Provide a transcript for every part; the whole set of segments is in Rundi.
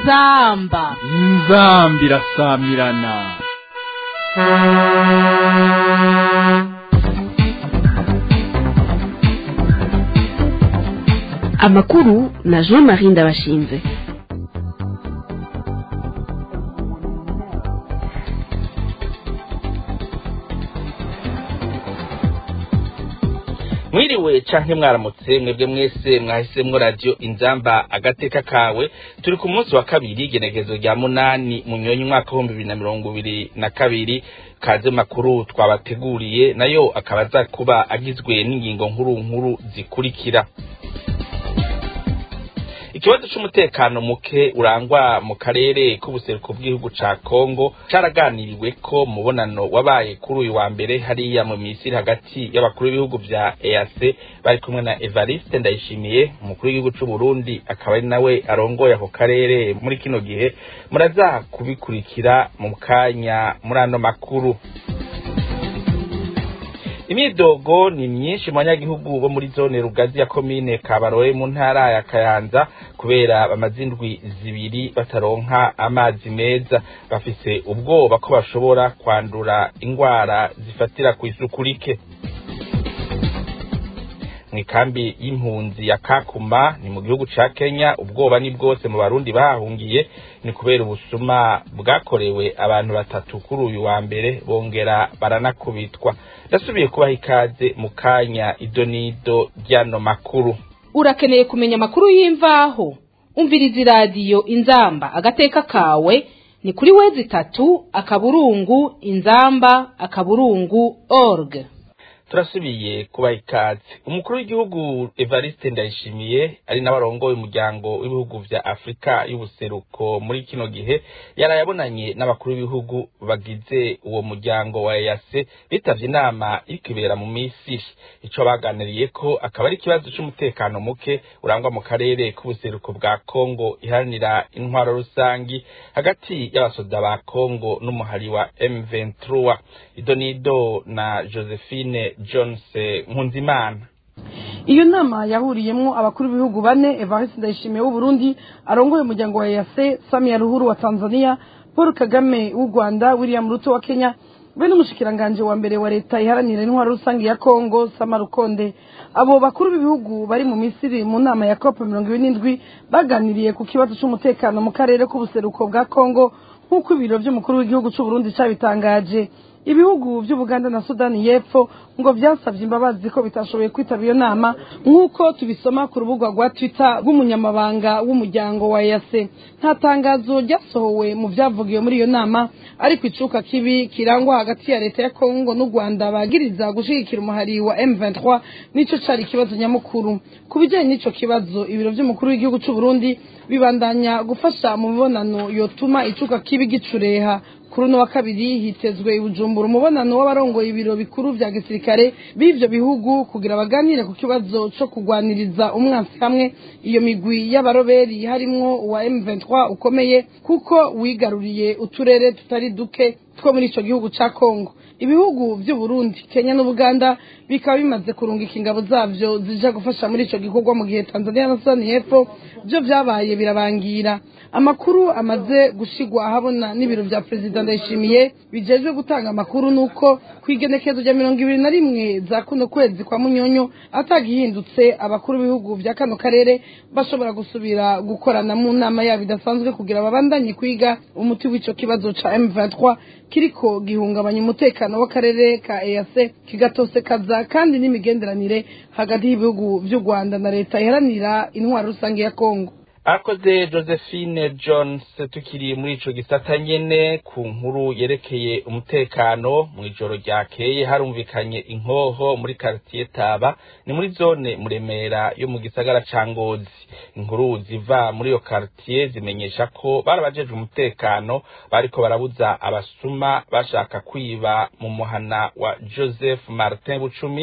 inzamba inzambi irasamirana amakuru na jean marie ndabashinze mwiriwe canke mwaramutse mwebwe mwese mwahisemwo radio inzamba agateka kawe turi ku munsi wa kabiri igenekezo rya munani munyonyi umwaka w'ibihumbi bibiri na mirongo ibiri na kabiri kaze makuru twabateguriye nayo akaba aza kuba agizwe n'ingingo nkuru nkuru zikurikira ikibazo c'umutekano muke urangwa mu karere k'ubuseruko bw'igihugu ca Kongo caraganiriwe ko mubonano wabaye kuri uyu wa mbere hariya mu misiri hagati y'abakuru b'ibihugu vya EAC bari kumwe na Evariste Ndayishimiye umukuru w'igihugu c'u Burundi akaba ari nawe arongoye ako karere muri kino gihe muraza kubikurikira mu kanya muri ano makuru imyidogo ni myinshi mu banyagihugu bo muri zone rugazi ya komine kabaroye mu ntara ya kayanza kubera bamaze indwi zibiri bataronka amazi meza bafise ubwoba ko bashobora kwandura ingwara zifatira ku isuku rike mw'ikambi y'impunzi ya kakuma ni mu gihugu ca kenya ubwoba ni bwose mu barundi bahahungiye ni kubera ubusuma bwakorewe abantu batatu kuri uyu wa mbere bongera baranakubitwa ndasubiye kubaha ikaze mu kanya idonido ry'ano makuru urakeneye kumenya amakuru y'imvaho umviriza iradiyo inzamba agateka kawe ni kuri wezi itatu akaburungu inzamba akaburungu org turasubiye kubaha ikaze umukuru w'igihugu evariste ndayishimiye ari nawe arongoye umuryango w'ibihugu vya afurika y'ubuseruko muri kino gihe yaraye abonanye n'abakuru b'ibihugu bagize uwo muryango wa eyase bitavye inama iriko ibera mu misiri ico baganiriye ko akaba ari ikibazo c'umutekano muke urangwa mu karere k'ubuseruko bwa kongo iharanira intwaro rusangi hagati y'abasoda ba kongo n'umuhari wa m23 idonido na josephine jones nkunzimana iyo nama yahuriyemwo abakuru b'ibihugu bane evariste ndayishimiye w'uburundi arongoye umuryango wa eyase samia ruhuru wa tanzania paul kagame w'u rwanda william ruto wa kenya be n'umushikiranganje wa mbere wa leta iharanira intwaro rusange ya kongo sama rukonde abo bakuru b'ibihugu bari mu misiri mu nama ya cop mirongo ibiri n'indwi baganiriye ku kibazo c'umutekano mu karere k'ubuseruko bwa kongo nk'uko ibiro vy'umukuru w'igihugu c'uburundi cabitangaje ibihugu by'ubuganda na sudani y'epfo ngo byasabye imbabazi ko bitashoboye kwitaba iyo nama nk'uko tubisoma ku rubuga rwa twitter rw'umunyamabanga w'umuryango wa yase nta tangazo ryasohowe mu byavugiwe muri iyo nama ariko icuka kibi kirangwa hagati ya leta ya kongo n'u rwanda bagiriza gushigikira umuhari wa m23 nico cari ikibazo nyamukuru ku bijanye n'ico kibazo ibiro vy'umukuru w'igihugu c'uburundi bibandanya gufasha mu mibonano yotuma icuka kibi gicureha kuri uno wa kabiri hitezwe ibujumbura umubonano w'abarongoye ibiro bikuru vya gisirikare b'ivyo bihugu kugira baganire ku kibazo co kugwaniriza umwansi hamwe iyo migwi y'abaroberi harimwo uwa M23 ukomeye kuko wigaruriye uturere tutari duke two muri ico gihugu ca Kongo ibihugu vy'u Burundi Kenya n'Ubuganda bikaba bimaze kurungika ingabo zavyo zija gufasha muri ico gikorwa mu gihe Tanzania na Sudani y'Epfo vyo vyabaye birabangira amakuru amaze gushigwa ahabona n'ibiro vya perezida ndayishimiye bijejwe gutanga amakuru nuko kwigenekezo rya mirongo ibiri na rimwe za kuno kwezi kwa munyonyo atagihindutse abakuru b'ibihugu vya kano karere bashobora gusubira gukorana mu nama yabo idasanzwe kugira babandanye kwiga umuti w'ico kibazo ca M23 kiriko gihungabanya umutekano w'akarere ka EAC kigatosekaza kandi n'imigenderanire hagati y'ibihugu vy'u Rwanda na leta iharanira intwaro rusange ya Kongo akoze josephine jones tukiri muri ico gisata nyene ku nkuru yerekeye umutekano mw'ijoro ryakeye harumvikanye inkoho muri karitiye taba ni muri zone muremera yo mu gisagara ca ngozi inkuru ziva muri iyo karitiye zimenyesha ko barabajejwe umutekano bariko barabuza abasuma bashaka kwiba mu muhana wa joseph martin bucumi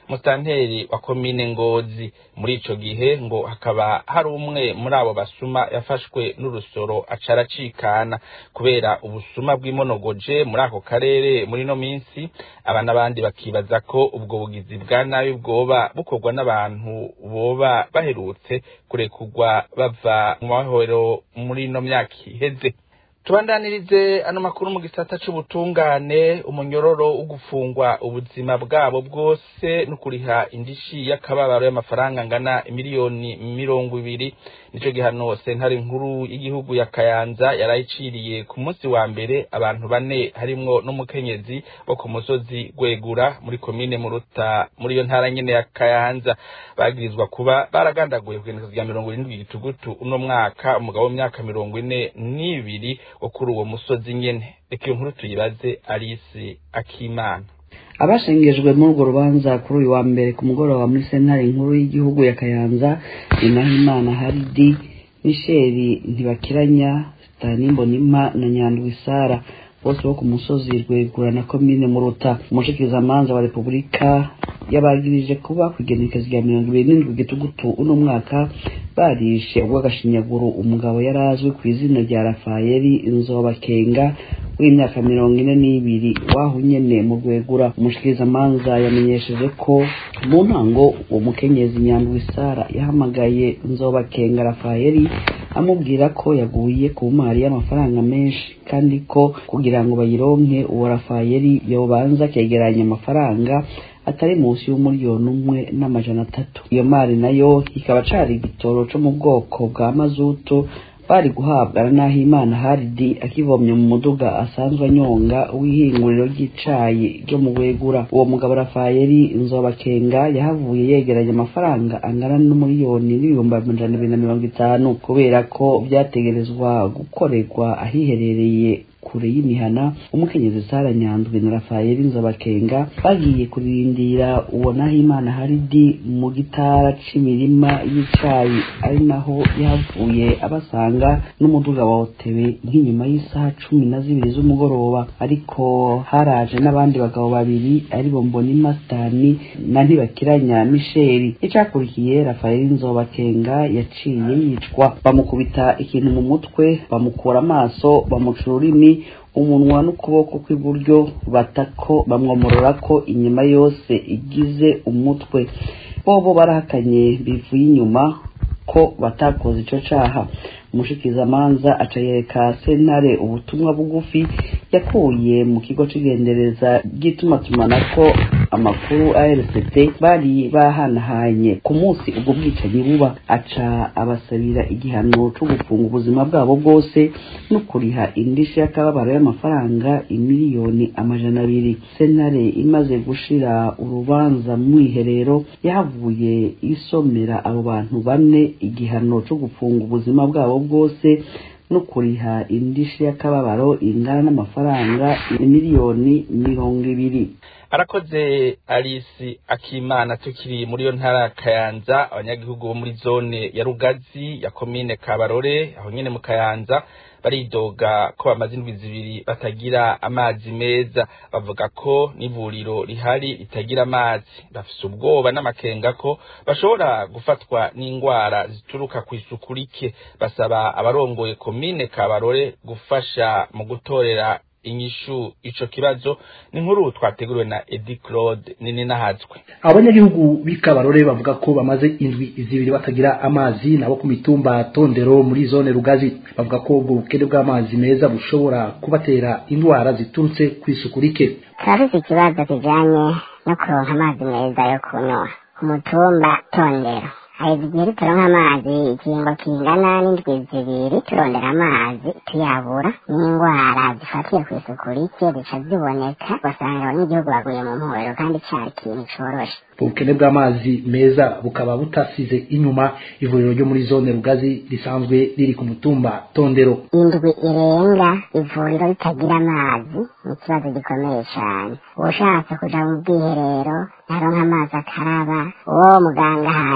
musitanteri wa komine ngozi muri ico gihe ngo hakaba hari umwe muri abo basuma yafashwe n'urusoro aca aracikana kubera ubusuma bw'imonogoje muri ako karere muri no minsi aba n'abandi bakibaza ko ubwo bugizi bwa nabi bwoba bukorwa n'abantu boba baherutse kurekurwa bava mu mahoro muri ino myaka iheze tubandanirize ano makuru mu gisata c'ubutungane umunyororo wo gufungwa ubuzima bwabo bwose no kuriha indishi y'akababaro y'amafaranga angana miliyoni mirongo ibiri nico gihano sentare nkuru y'igihugu ya kayanza yarayiciriye ku munsi wa mbere abantu bane harimwo n'umukenyezi wo ku musozi gwegura muri komine muruta muri iyo ntara nyene ya kayanza bagirizwa kuba baragandaguye kugenekezo rya mirongo irindwi gitugutu uno mwaka umugabo w'imyaka mirongo ine n'ibiri wo kuri uwo musozi nyene reka iyo nkuru tuyibaze alisi akimana abashengejwe muri urwo rubanza kuri uyu wa mbere ku mugoroba muri sentare nkuru y'igihugu ya kayanza ni nahimana haridi misheli ntibakiranya sitanimbonima na nyandwi sara bose bo ku musozi rwegura na komine muruta umushikizamanza wa repubulika yabagirije kuba ku igenekezo rya mirongo ibiri n'indwi gitugutu uno mwaka barishe ubw'agashinyaguro umugabo yari azwi ku izina rya rafayeli inzobakenga w'imyaka mirongo ine n'ibiri waho nyene mu rwegura umushikirizamanza yamenyesheje ko mu ntango uwo mukenyezi nyandwi sara yahamagaye nzobakenga rafayeli amubwira ko yaguye ku mari y'amafaranga menshi kandi ko kugira ngo bayironke uwo rafayeli yobanza akegeranya amafaranga atari munsi y'umuriyoni umwe n'amajana atatu iyo mari nayo ikaba cari igitoro co mu bwoko bwa mazutu bari guhabwa na Nahimana Haridi akivomye mu muduga asanzwe anyonga w'ihinguriro ry'icayi ryo mu Wegura uwo mugabo Rafayeli Nzobakenga yahavuye yegeranya amafaranga angana n'umuriyoni n'ibihumbi amajana abiri na mirongo itanu kubera ko vyategerezwa gukorerwa ahiherereye kure y'imihana umukenyezi Sara Nyandwi na Rafayeli Nzobakenga bagiye kurindira uwo Nahimana Haridi mu gitara c'imirima y'icayi ari naho yavuye abasanga n'umuduga wawotewe nk'inyuma y'isaha cumi na zibiri z'umugoroba ariko haraje n'abandi bagabo babiri ari bo Mbonima Stani na Ntibakiranya Misheli icakurikiye Rafayeli Nzobakenga yaciye yicwa bamukubita ikintu mu mutwe bamukura amaso bamuca ururimi umunwa n'ukuboko kw'iburyo batako bamwomorora ko inyuma yose igize umutwe bobo barahakanye bivuye inyuma ko batakoze ico caha umushikizamanza aca yereka sentare ubutumwa bugufi yakuye mu kigo c'igendereza ry'itumatumanako amakuru ARCT bari bahanahanye ku munsi ubwo bwicanyi buba aca abasabira igihano co gufunga ubuzima bwabo bwose no kuriha indishi y'akababaro y'amafaranga imiliyoni amajana abiri sentare imaze gushira urubanza mu iherero yahavuye isomera abo bantu bane igihano co gufunga ubuzima bwabo bwose no kuriha indishi y'akababaro ingana n'amafaranga miliyoni mirongo ibiri arakoze alisi akimana tukiri muri iyo ntara ya kayanza abanyagihugu bo muri zone ya rugazi ya komine kabarore aho nyene mu kayanza baridoga ko bamaze indwi zibiri batagira amazi meza bavuga ko n'ivuriro rihari ritagira amazi bafise ubwoba n'amakenga ko bashobora gufatwa n'indwara zituruka ku isuku rike basaba abarongoye komine kabarore gufasha mu gutorera inyishu ico kibazo ni nkuru twateguriwe na Edi Claude nini nahazwe abanyagihugu b'ikabarore bavuga ko bamaze indwi zibiri batagira amazi nabo ku mitumba tondero muri zone rugazi bavuga ko ubwo bukene bw'amazi meza bushobora kubatera indwara ziturutse ku isuku rike turafite ikibazo kijanye no kuronka amazi meza yo kunywa ku mutumba tondero haheze igihe turonka amazi ikiringo kingana n'indwi zibiri turondera amazi tuyabura n'indwara zifatiye ku isuku rike zica ziboneka ugasanga abanyagihugu baguye mu mpuhero kandi cari ikintu coroshe ubukene bw'amazi meza bukaba butasize inyuma ivuriro ryo muri zone rugazi risanzwe riri ku mutumba tondero indwi irenga ivuriro ritagira amazi ni ikibazo gikomeye cane uwushatse kuja mu bwiherero ntaronka amazi akaraba uwo muganga ahaye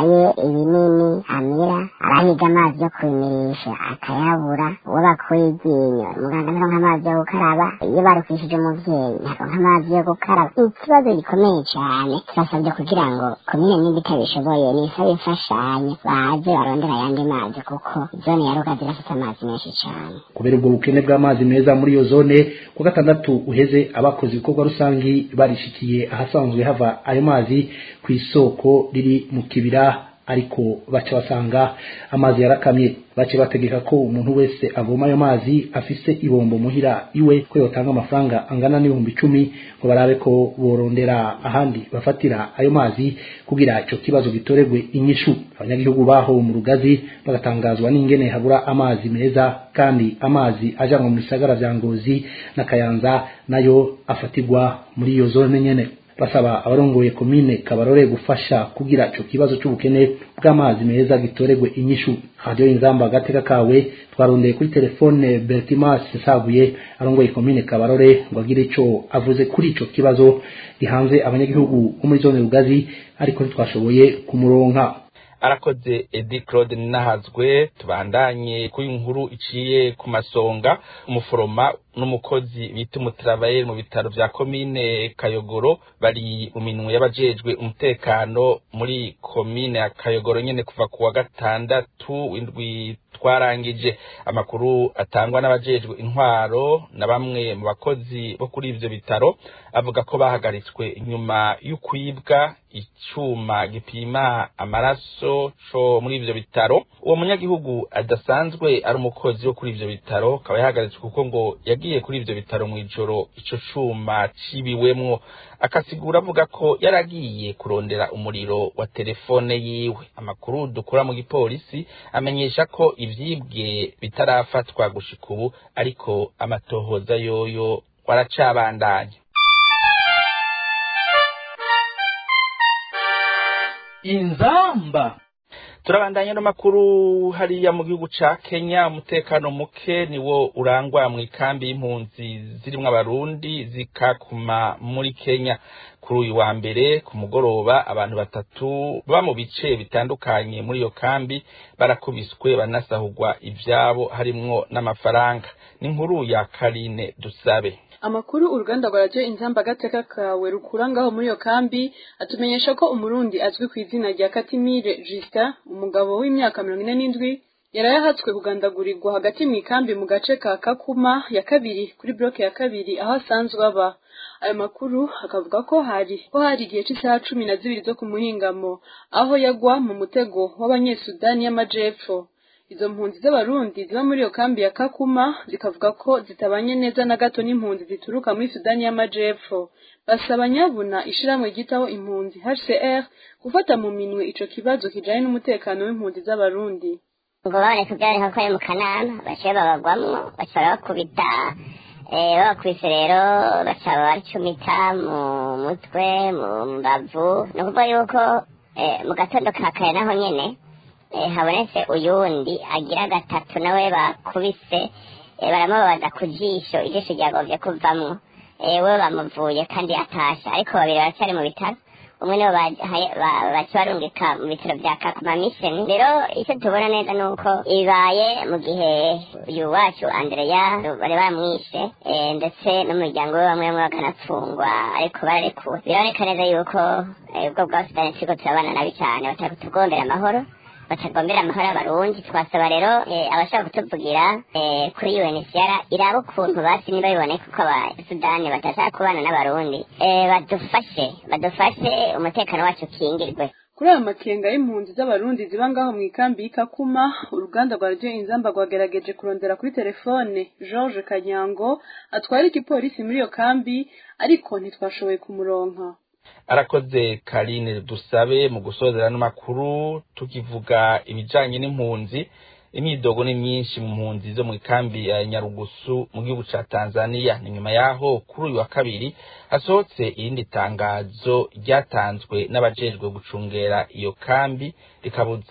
ibinini amira arahiga amazi yo kubimirisha akayabura uwo bakuye iryinyo muganga ntaronka amazi yo gukaraba iyo barukishije umuvyeyi ntaronka amazi yo gukaraba ikibazo gikomeye cane turasabye kugira ngo komine nimba itabishoboye nisabe imfashanyo baze barondera ayandi mazi kuko zone ya rugazi irafite amazi menshi cane kubera ubwo bukene bw'amazi meza muri iyo zone ku gatandatu uheze abakoze ibikorwa rusangi barishikiye ahasanzwe hava ayo mazi ku isoko riri mu kibira ariko baca basanga amazi yarakamye bace bategeka ko umuntu wese avoma ayo mazi afise ibombo muhira iwe ko yotanga amafaranga angana n'ibihumbi icumi ngo barabe ko borondera ahandi bafatira ayo mazi kugira ico kibazo gitoregwe inyishu abanyagihugu baho mu rugazi bagatangazwa n'ingene habura amazi meza kandi amazi ajanwa mu bisagara vya ngozi na kayanza nayo afatirwa muri iyo zone nyene basaba abarongoye komine kabarore gufasha kugira ico kibazo c'ubukene bw'amazi meza gitoregwe inyishu radio inzamba agateka kawe twarondeye kuri telefone Bertimas Sabuye arongoye komine kabarore ngo agire ico avuze kuri ico kibazo gihanze abanyagihugu bo muri zone rugazi ariko ntitwashoboye kumuronka arakoze edi claude ninahazwe tubandanye kuri inkuru iciye ku masonga umuforoma n'umukozi bita umutravayeri mu bitaro vya komine kayogoro bari mu minwe y'abajejwe umutekano muri komine ya kayogoro nyene kuva ku wa gatandatu w'indwi twarangije amakuru atangwa n'abajejwe intwaro na bamwe mu bakozi bo kuri ivyo bitaro avuga ko bahagaritswe nyuma y'ukwibwa icuma gipima amaraso co muri ivyo bitaro uwo munyagihugu adasanzwe ari umukozi wo kuri ivyo bitaro akaba yahagaritswe kuko ngo yagiye kuri ivyo bitaro mw'ijoro ico cuma cibiwemwo akasigura avuga ko yaragiye kurondera umuriro wa telefone yiwe amakuru dukura mu gipolisi amenyesha ko ivyibwe bitarafatwa gushika ubu ariko amatohoza yoyo waracabandanya inzamba turabandanya n'amakuru hariya mu gihugu ca Kenya umutekano muke niwo urangwa mu ikambi y'impunzi zirimwo abarundi zikakuma muri Kenya kuri uyu wa mbere ku mugoroba abantu batatu baba mu bice bitandukanye muri iyo kambi barakubiswe banasahurwa ivyabo harimwo n'amafaranga n'inkuru ya Karine Dusabe amakuru uruganda rwa radiyo inzamba agateka kawe rukura ngaho muri iyo kambi atumenyesha ko umurundi azwi ku izina rya katimire justin umugabo w'imyaka mirongo ine n'indwi yarayahatswe kugandagurirwa hagati mu ikambi mu gace ka kakuma ya kabiri kuri bloke ya kabiri aho asanzwe aba ayo makuru akavuga ko hari ko hari igihe cy'isaha cumi na zibiri zo ku muhingamo aho yagwa mu mutego w'abanyesudani y'amajepfo izo mpunzi z'abarundi ziba muri iyo kambi ya kakuma zikavuga ko zitabanye neza na gato n'impunzi zituruka muri sudani y'amajepfo basaba nyabuna ishirahamwe ryitaho impunzi hcr gufata mu minwe ico kibazo kijanye n'umutekano w'impunzi z'abarundi ngo baboneka byareka ko ari mu kanama baciye babagwamwo baca bakubita babakubise rero baca baricumita mu mutwe mu mbavu ni ukuvuga yuko mu gatondo ka kare naho nyene habonetse uyundi agira gatatu nawe bakubise baramubabaza ku jisho ijisho ryagovye kuvamwo we bamuvuye kandi atasha ariko babiri baracyari mu bitaro umwe nibo baca barungika mu bitaro vya kakuma mission rero icyo tubona neza ni uko ibaye mu gihe uyu wacu andreya bari bamwishe ndetse n'umuryango we bamwe bamwe bakanapfungwa ariko bararekuwe biraboneka neza yuko ubwo bwa sudani turiko turabana nabi cane batatugombera amahoro batagombera amahoro y'abarundi twasaba rero abashaka kutuvugira kuri UNHCR iraba ukuntu basi niba biboneka ko abasudani batashaka kubana n'abarundi badufashe badufashe umutekano wacu ukingirwe kuri ayo makenga y'impunzi z'abarundi ziba ngaho mu ikambi y'ikakuma uruganda rwa radiyo inzamba rwagerageje kurondera kuri telefone george kanyango atwara igipolisi muri iyo kambi ariko ntitwashoboye kumuronka arakoze karine dusabe mu gusozera n'amakuru tukivuga ibijanye n'impunzi imyidogo ni myinshi mu mpunzi zo mu ikambi ya nyarugusu mu gihugu ca tanzania ni nyuma yaho kuri uyu wa kabiri hasohotse irindi tangazo ryatanzwe n'abajejwe gucungera iyo kambi rikabuza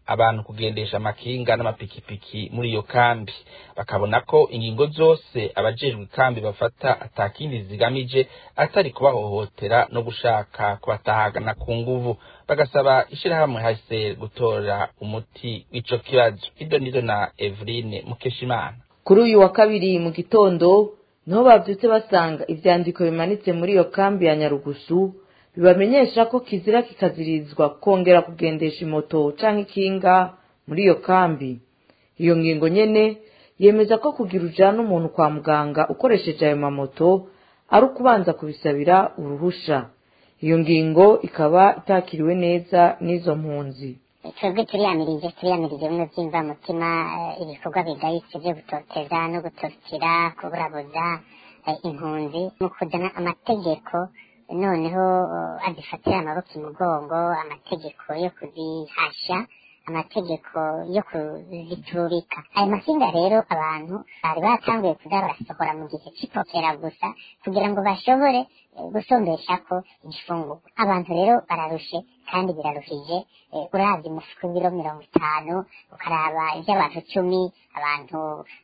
abantu kugendesha amakinga n'amapikipiki muri iyo kambi bakabona ko ingingo zose abajejwe ikambi bafata atakindi zigamije atari kubahohotera no gushaka kubatahagana ku nguvu bagasaba ishirahamwe hase gutora umuti w'ico kibazo ido nido na Eveline Mukeshimana kuri uyu wa kabiri mu gitondo niho bavyutse basanga ivyandiko bimanitse muri iyo kambi ya nyarugusu bibamenyesha ko kizira kikazirizwa kongera kugendesha imoto canke ikinga muri iyo kambi iyo ngingo nyene yemeza ko kugira ujana umuntu kwa muganga ukoresheje ayo mamoto ari ukubanza kubisabira uruhusha iyo ngingo ikaba itakiriwe neza n'izo mpunzi twebwe turiyamirije turiyamirije bimwe by'imvamutima ibikorwa bigayitse byo gutoteza no gutotira kuburabuza impunzi mu kuzana amategeko noneho azifatira amaboko imugongo amategeko yo kuzihasha amategeko yo kuziturika ayo masinga rero abantu bari batanguye kuza barasohora mu gihe c'ipokera gusa kugira ngo bashobore gusombesha ko igifungurwa abantu rero bararushe kandi biraruhije uravye umufuko w'ibiro mirongo itanu ukaraba ivy'abantu cumi abantu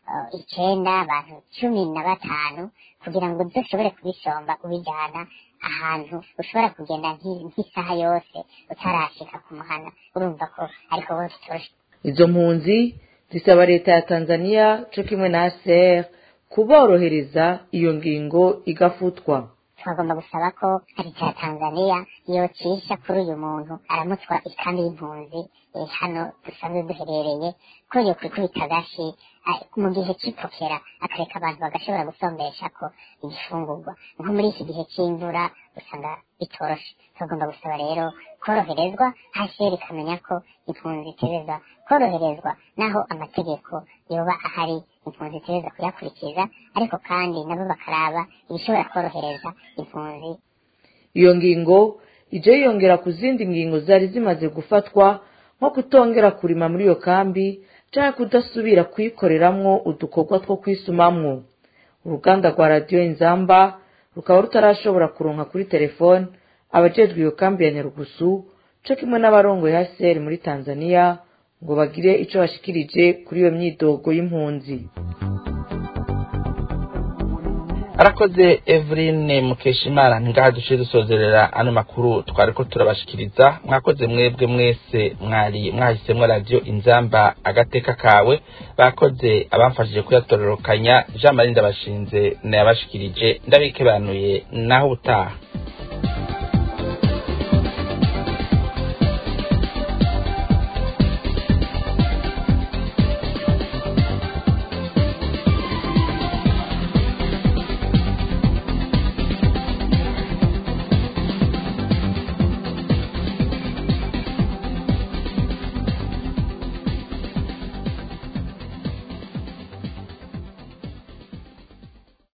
icenda abantu cumi na batanu kugira ngo uzoshobore kubisomba ubijana ahantu ushobora kugenda nk'isaha yose utarashika ku muhana urumva ko ariko bose toroshe izo mpunzi zisaba leta ya tanzania co kimwe na aser kuborohereza iyo ngingo igafutwa twagomba gusaba ko leta ya tanzania yocisha kuri uyu muntu aramutswa ikambi y'impunzi hano dusanzwe duherereye ko yo kwikubita agashi mu gihe c'ipokera akareka abantu bagashobora gusombesha ko igifungurwa nko muri iki gihe c'imvura usanga bitoroshe tugomba gusaba rero koroherezwa hasheri ikamenya ko impunzi itereza koroherezwa naho amategeko yoba ahari impunzi itereza kuyakurikiza ariko kandi nabo bakaraba ibishobora korohereza impunzi iyo ngingo ije yiyongera ku zindi ngingo zari zimaze gufatwa nko kutongera kurima muri iyo kambi cyangwa kudasubira kuyikoreramwo udukorwa two kwisumamwo uruganda rwa radiyo inzamba rukaba rutarashobora kuronka kuri telefone abajejwe iyo kambi ya nyarugusu co kimwe n'abarongoye haseri muri tanzania ngo bagire ico bashikirije kuri iyo myidogo y'impunzi arakoze Eveline Mukeshimana ngaha duciye dusozerera ano makuru twariko turabashikiriza mwakoze mwebwe mwese mwari mwahisemwo radio inzamba agateka kawe bakoze abamfashije kuyatororokanya Jean Marie Ndabashinze nayabashikirije ndabikebanuye naho utaha